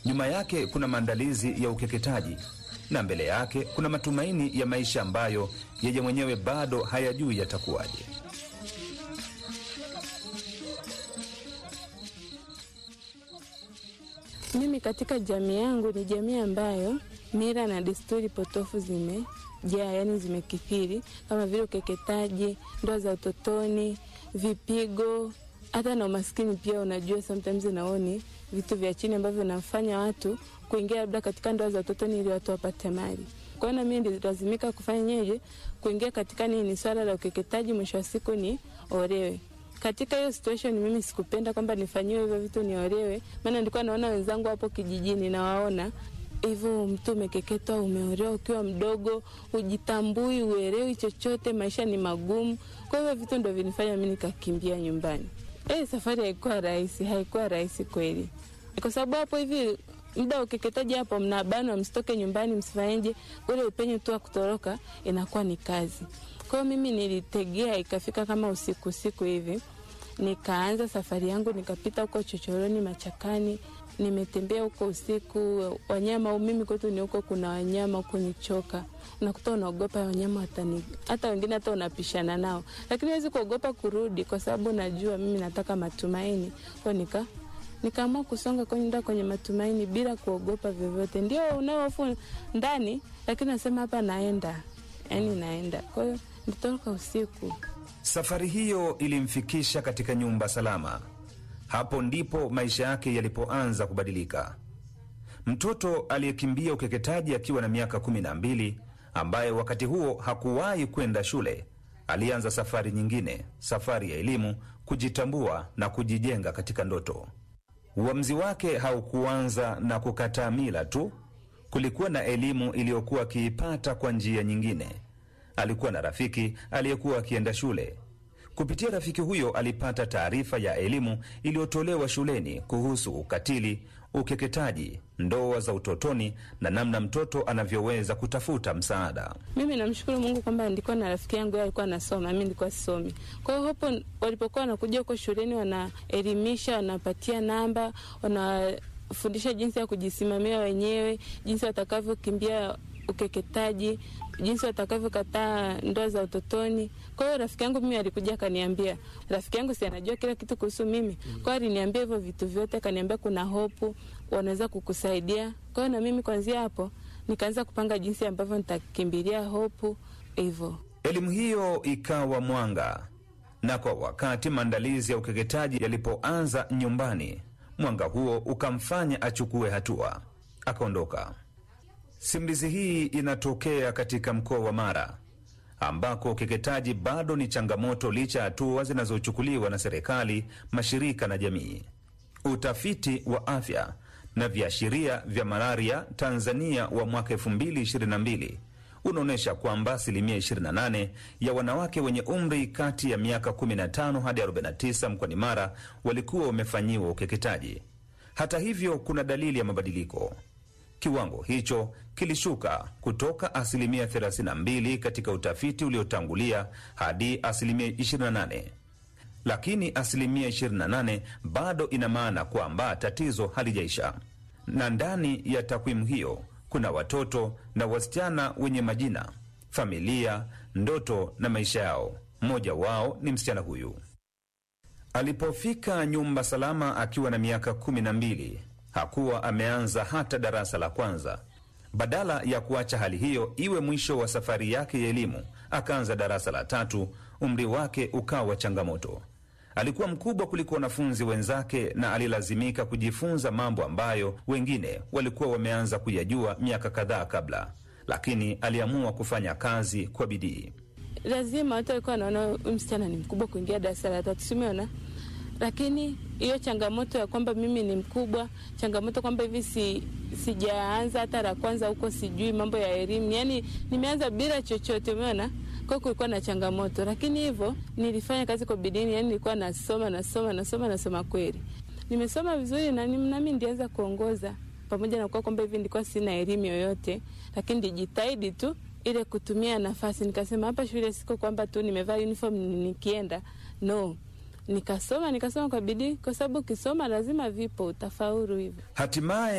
Nyuma yake kuna maandalizi ya ukeketaji na mbele yake kuna matumaini ya maisha ambayo yeye mwenyewe bado hayajui yatakuwaje. Mimi katika jamii yangu ni jamii ambayo mila na desturi potofu zimejaa, yani zimekithiri, kama vile ukeketaji, ndoa za utotoni, vipigo, hata na umaskini pia. Unajua, sometimes naoni vitu vya chini ambavyo vinafanya watu kuingia labda katika ndoa za utotoni ili watu wapate mali. Kwa hiyo na mimi nililazimika kufanya nyeje, kuingia katika nini, swala la ukeketaji, mwisho wa siku ni olewe katika hiyo situation mimi sikupenda kwamba nifanyiwe hivyo vitu niolewe, maana nilikuwa naona wenzangu hapo kijijini, nawaona hivyo, mtu umekeketwa, umeolewa ukiwa mdogo, ujitambui, uelewi chochote, maisha ni magumu. Kwa hivyo vitu ndo vinifanya mimi nikakimbia nyumbani. Eh, safari haikuwa rahisi, haikuwa rahisi kweli, kwa sababu hapo hivi muda wa ukeketaji hapo mnabanwa, msitoke nyumbani, msifanyeje, ule upenyo tu wa kutoroka inakuwa ni kazi. Kwa hiyo mimi nilitegea, ikafika kama usiku usiku hivi, nikaanza safari yangu, nikapita huko chochoroni, machakani, nimetembea huko usiku. Wanyama mimi kwetu ni huko, kuna wanyama huko nichoka, unakuta unaogopa wanyama watani, hata wengine hata unapishana nao, lakini huwezi kuogopa kurudi, kwa sababu najua mimi nataka matumaini. Kwa nika nikaamua kusonga kwenye nda kwenye matumaini bila kuogopa vyovyote. Ndio unaohofu ndani, lakini nasema hapa naenda, yani naenda. Kwa hiyo nitoroka usiku. Safari hiyo ilimfikisha katika nyumba salama. Hapo ndipo maisha yake yalipoanza kubadilika. Mtoto aliyekimbia ukeketaji akiwa na miaka kumi na mbili, ambaye wakati huo hakuwahi kwenda shule, alianza safari nyingine, safari ya elimu, kujitambua na kujijenga katika ndoto. Uamuzi wake haukuanza na kukataa mila tu. Kulikuwa na elimu iliyokuwa akiipata kwa njia nyingine. Alikuwa na rafiki aliyekuwa akienda shule. Kupitia rafiki huyo alipata taarifa ya elimu iliyotolewa shuleni kuhusu ukatili, ukeketaji, ndoa za utotoni na namna mtoto anavyoweza kutafuta msaada. Mimi namshukuru Mungu kwamba nilikuwa na rafiki yangu, yeye alikuwa anasoma, mimi nilikuwa sisomi. Kwa hiyo hapo walipokuwa wanakuja huko shuleni, wanaelimisha, wanapatia namba, wanafundisha jinsi ya kujisimamia wenyewe, jinsi watakavyokimbia ukeketaji, jinsi watakavyokataa ndoa za utotoni. Kwa hiyo rafiki yangu mimi alikuja akaniambia, rafiki yangu si anajua kila kitu kuhusu mimi, kwa hiyo aliniambia hivyo vitu vyote, akaniambia kuna hopu, wanaweza kukusaidia. Kwa hiyo na mimi kwanzia hapo nikaanza kupanga jinsi ambavyo nitakimbilia hopu hivyo. Elimu hiyo ikawa mwanga, na kwa wakati maandalizi ya ukeketaji yalipoanza nyumbani, mwanga huo ukamfanya achukue hatua, akaondoka. Simulizi hii inatokea katika mkoa wa Mara ambako ukeketaji bado ni changamoto licha ya hatua zinazochukuliwa na serikali, mashirika na jamii. Utafiti wa afya na viashiria vya malaria Tanzania wa mwaka 2022 unaonyesha kwamba asilimia 28 ya wanawake wenye umri kati ya miaka 15 hadi 49 mkoani Mara walikuwa wamefanyiwa ukeketaji. Hata hivyo, kuna dalili ya mabadiliko. Kiwango hicho kilishuka kutoka asilimia 32 katika utafiti uliotangulia hadi asilimia 28, lakini asilimia 28 bado ina maana kwamba tatizo halijaisha. Na ndani ya takwimu hiyo kuna watoto na wasichana wenye majina, familia, ndoto na maisha yao. Mmoja wao ni msichana huyu. Alipofika nyumba salama akiwa na miaka kumi na mbili hakuwa ameanza hata darasa la kwanza. Badala ya kuacha hali hiyo iwe mwisho wa safari yake ya elimu, akaanza darasa la tatu. Umri wake ukawa changamoto. Alikuwa mkubwa kuliko wanafunzi wenzake na alilazimika kujifunza mambo ambayo wengine walikuwa wameanza kuyajua miaka kadhaa kabla, lakini aliamua kufanya kazi kwa bidii. Lazima watu walikuwa wanaona huyu msichana ni mkubwa kuingia darasa la tatu, simeona lakini hiyo changamoto ya kwamba mimi ni mkubwa, changamoto kwamba hivi si, sijaanza hata la kwanza huko, sijui mambo ya elimu, yani nimeanza bila chochote, umeona. Kwa kulikuwa na changamoto, lakini hivyo nilifanya kazi kwa bidii, yani nilikuwa nasoma nasoma nasoma nasoma, kweli nimesoma vizuri na nami ndianza kuongoza, pamoja na kuwa kwamba hivi nilikuwa sina elimu yoyote, lakini nilijitahidi tu ile kutumia nafasi. Nikasema hapa shule siko kwamba tu nimevaa uniform nikienda, no nikasoma nikasoma kwa bidii, kwa sababu ukisoma lazima vipo utafaulu hivyo. Hatimaye